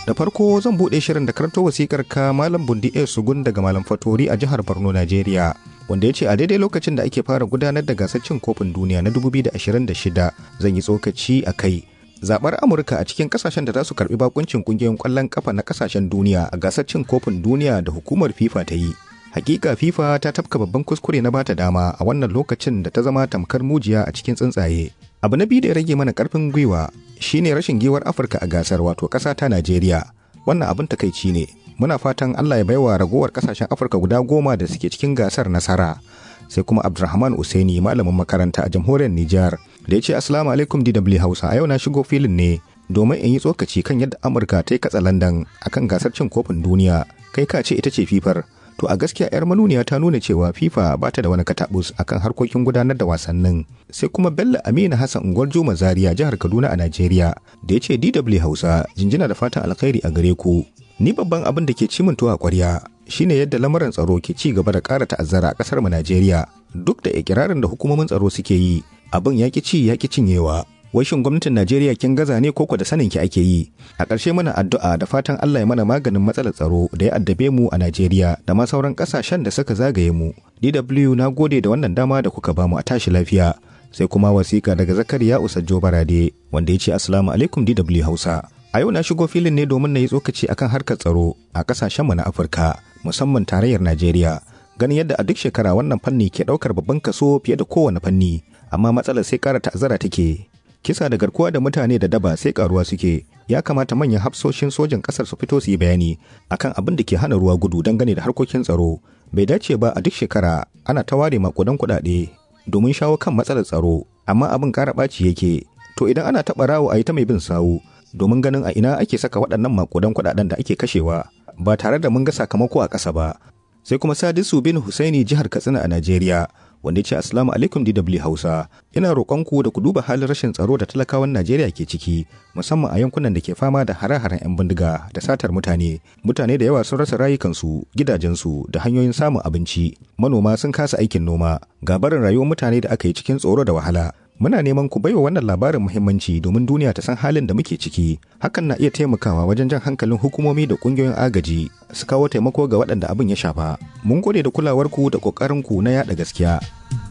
Da farko zan buɗe shirin da karanto wasikar ka Malam Bundi A Sugun daga Malam Fatori a jihar Borno, Najeriya. Wanda ya ce a daidai lokacin da ake fara gudanar da gasar cin kofin duniya na 2026 zan yi tsokaci a kai. Zaɓar Amurka a cikin kasashen da za su karɓi bakuncin ƙungiyoyin ƙwallon ƙafa na kasashen duniya a gasar cin kofin duniya da hukumar FIFA ta yi. Hakika FIFA ta tafka babban kuskure na bata dama a wannan lokacin da ta zama tamkar mujiya a cikin tsuntsaye. Abu na biyu da ya rage mana karfin gwiwa shine rashin giwar Afirka a gasar wato ƙasa ta Najeriya. Wannan abin takaici ne. Muna fatan Allah ya baiwa ragowar ƙasashen Afirka guda goma da suke cikin gasar nasara. Sai kuma Abdulrahman Usaini malamin makaranta a jamhuriyar Nijar da ya ce Assalamu alaikum DW Hausa a yau na shigo filin ne domin in yi tsokaci kan yadda Amurka ta yi katsa Landan akan gasar cin kofin duniya kai ka ce ita ce fifar to a gaskiya 'yar manuniya ta nuna cewa fifa ba ta da wani katabus akan harkokin gudanar da wasannin sai kuma bello amina hassan unguwar juma zaria jihar kaduna a najeriya da ya ce dw hausa jinjina da fatan alkhairi a gare ku ni babban abin da ke cimin tuwa kwarya shine yadda lamarin tsaro ke ci gaba da ƙara ta'azzara a ƙasar mu najeriya duk da ikirarin da hukumomin tsaro suke yi abin ya ki ci ya ki cinyewa wai shin gwamnatin Najeriya kin gaza ne koko da sanin ki ake yi a ƙarshe mana addu'a da fatan Allah ya mana maganin matsalar tsaro da ya addabe mu a Najeriya da ma sauran ƙasashen da suka zagaye mu DW na gode da wannan dama da kuka bamu a tashi lafiya sai kuma wasiƙa daga Zakariya Usajjo Barade wanda ya ce assalamu alaikum DW Hausa a yau na shigo filin ne domin na yi tsokaci akan harkar tsaro a ƙasashen mu na Afirka musamman tarayyar Najeriya ganin yadda a duk shekara wannan fanni ke ɗaukar babban kaso fiye da kowane fanni amma matsalar sai ƙara ta'azzara take kisa da garkuwa da mutane da daba sai karuwa suke ya kamata manyan hafsoshin sojin kasar su fito su yi bayani akan abin da ke hana ruwa gudu dangane da harkokin tsaro bai dace ba a duk shekara ana ta ware makudan kuɗaɗe domin shawo kan matsalar tsaro amma abin ƙara ɓaci yake to idan ana taɓa rawo a yi ta mai bin sawu domin ganin a ina ake saka waɗannan makudan kuɗaɗen da ake kashewa ba tare da mun ga sakamako a ƙasa ba sai kuma sadisu bin husaini jihar katsina a najeriya wanda ya ce assalamu alaikum DW Hausa ina roƙonku da ku duba halin rashin tsaro da talakawan Najeriya ke ciki musamman a yankunan da ke fama da hare-haren 'yan bindiga da satar mutane mutane da yawa sun rasa rayukansu gidajensu da hanyoyin samun abinci manoma sun kasa aikin noma ga barin rayuwar mutane da aka yi cikin tsoro da wahala muna neman ku baiwa wannan labarin muhimmanci domin duniya ta san halin da muke ciki hakan na iya taimakawa wajen jan hankalin hukumomi da kungiyoyin agaji su kawo taimako ga waɗanda abin ya shafa mun gode da kulawarku da ƙoƙarinku na yaɗa gaskiya